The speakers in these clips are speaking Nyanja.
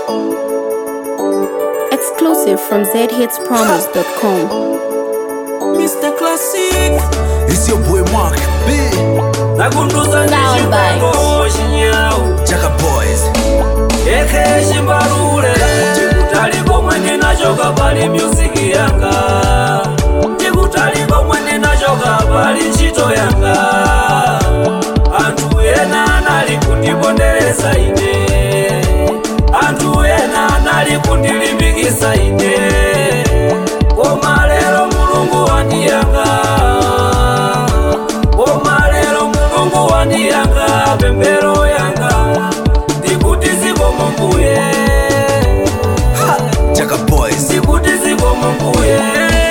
Exclusive from zhitspromos.com. Mr. Classic It's your boy Mark B. nakunduza Sound ndichipango chinyawu Jaka Boys. eke chimbalule ndikutaliko mwene nachoka pali myuziki yanga ndikutaliko mwene nachoka pali ntchito yanga anthu ena anali kundipondereza ine anthu ena anali kundilimbikisa ine koma lero mulungu wandiyanga koma lero mulungu wandiyanga pemphero yanga ndikuti zikomo mbuye Jaka Boys. ndikuti zikomo mbuye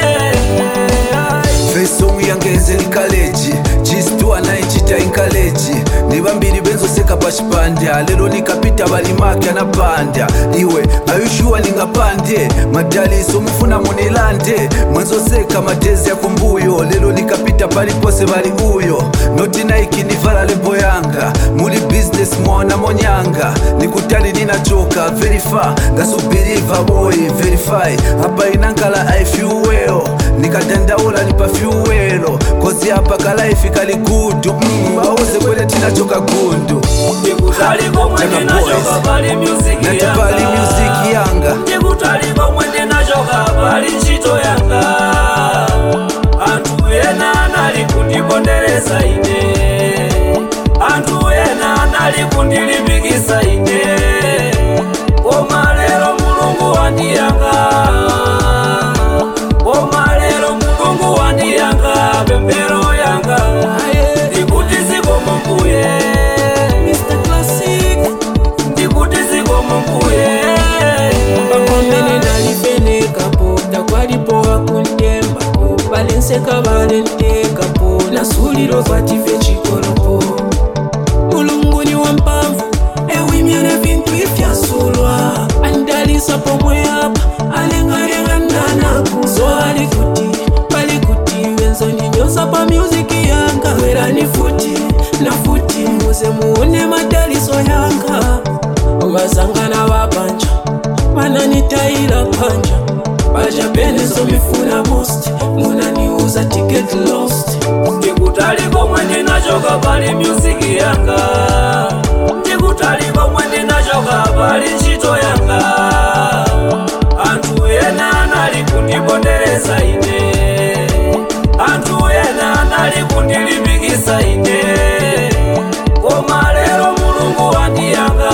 Fesong yangeze likaleji chistua naichita inkaleji ni vambiri benzoseka pachipandya lero nikapita valimaki anapandya iwe ayushuwa ningapandye madaliso mufuna munilande mwenzoseka madezi yakumbuyo lero nikapita palipose vali uyo noti naiki nivala lebo yanga muli business mwaona monyanga nikutali ninachoka verifa ngasubiriva boy verify apa inankala ifyuweo nikadandaula nipa fyuwelo kozi apa kalaifi kali gudu mm, bauze kwele tinachoka gundu ndikutaliko mwene Jaka nachoka Boys. pali myuziki natipali music yanga ndikutaliko mwene nachoka pali ntchito yanga anthu ena anali kundipondereza ine anthu ena anali kundilimbikisa ine koma lero mulungu wandiyanga koma lero mulungu wandiyanga pemphero yanga ndikuti zikomo mbuye ndikuti zikomo mbuye pamene ndalifenekapo takwalipowa kuntembako balenseka balentekapo nasuliro kwative chikolopo mulungu ni wampamvu ewimyene vintu ifyasulwa andalisa pomwe apa alengalengananaku so alikuti palikuti wenzonyinyosa pa myuziki yanga werani futi na futi muze muone madaliso yanga vazangana vapanja vananitayila panja vajapenezo mifuna most munaniuza ticket lost ndikutaliko mwene nachoka pali myuziki yanga ndikutaliko mwene nachoka pali ntchito yanga anthu ena anali kundipondereza ine anthu ena anali kundilimbikisa ine koma lero mulungu wandiyanga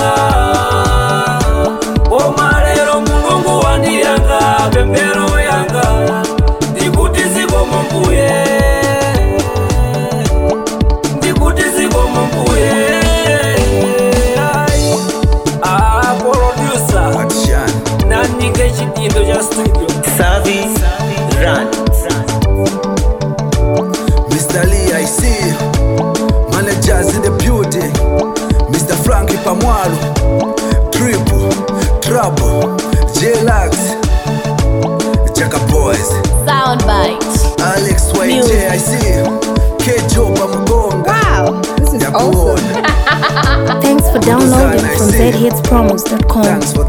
koma lero mulungu wandiyanga pemphero yanga ndikuti zikomo mbuye ndikuti zikomo mbuye Ah, producer Action. nandike chidindo cha studio Savi Run. Mr. Lee, I see you. Managers in the building. Mr. Frankie Pamwalo. Triple, Trouble, J-Lax. Jaka Boys. Soundbite. Alex YJ, Music. I see you. Kejo Pamugonga. Wow, this is Yakuona. Thanks for downloading from zhitspromos.com. Thanks for